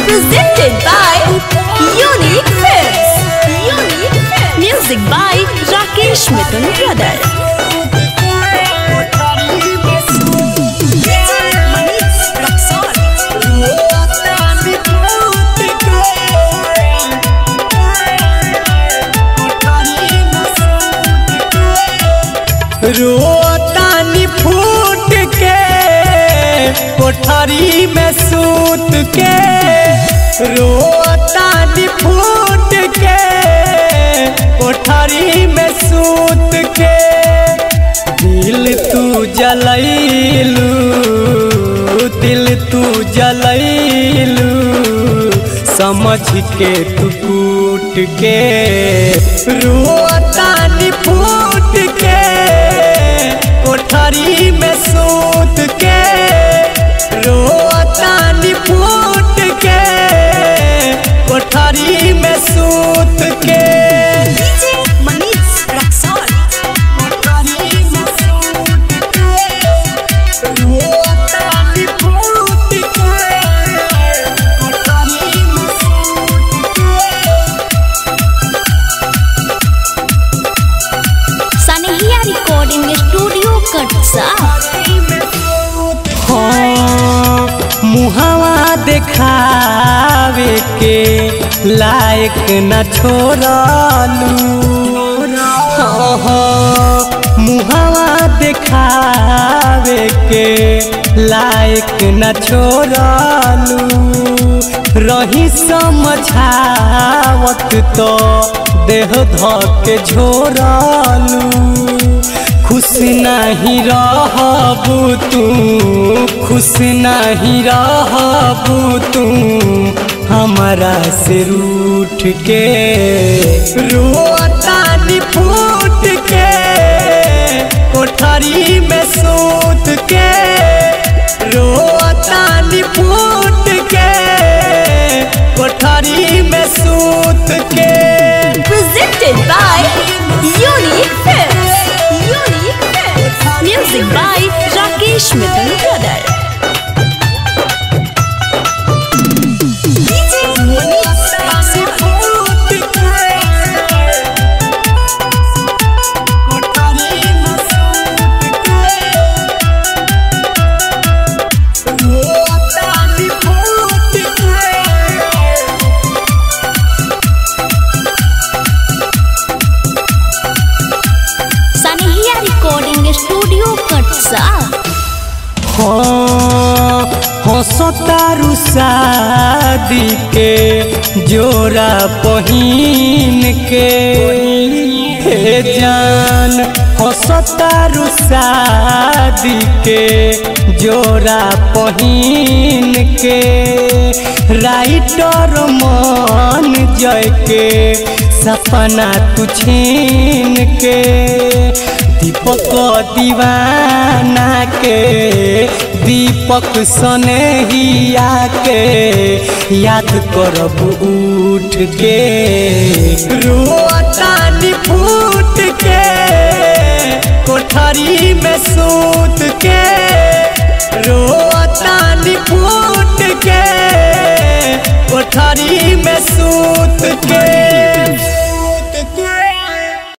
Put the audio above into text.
Presented by Unique Films. Unique Films. Music by Rakesh Mithun Brother. रोतानी फूट के कोठरी में सूत के रोतानी फूट के कोठरी में सूत के दिल तू जलैलू दिल तू जलैलू समझ के तू कूट के रोतानी फूट के कोठरी में सूत के रोतानी फूट के कोठरी में सूत के कोठरी में सूत के रोतानी फूट के कोठरी में सूत के Sanehia Recording Studio Katsa. हाँ, मुहावा देखावे के लायक न छोड़लू हाँ, हाँ, मुहावा देखावे के लायक न छोड़लू रही समझावत तो देह धके झोरलू खुश नहीं रहबू तू खुश नहीं रहबू तू हमारा से रूठ के रोतानी फूट के कोठरी में सूत के रोतानी फूट के कोठरी में सूत के Presented by Unique Films. Unique Films. Music by Rakesh Mithun Brother. Sanehia Recording Studio Katsa. हाँ हंसतारू शादी के जोरा पहिन के हे जान हंसतारू शादी के जोरा पहिन के राइटर मन जय के सपना तू छीन के दीपक दीवाना के दीपक सनेहिया के याद करब उठ के रोतानी फूट के कोठरी में सूत के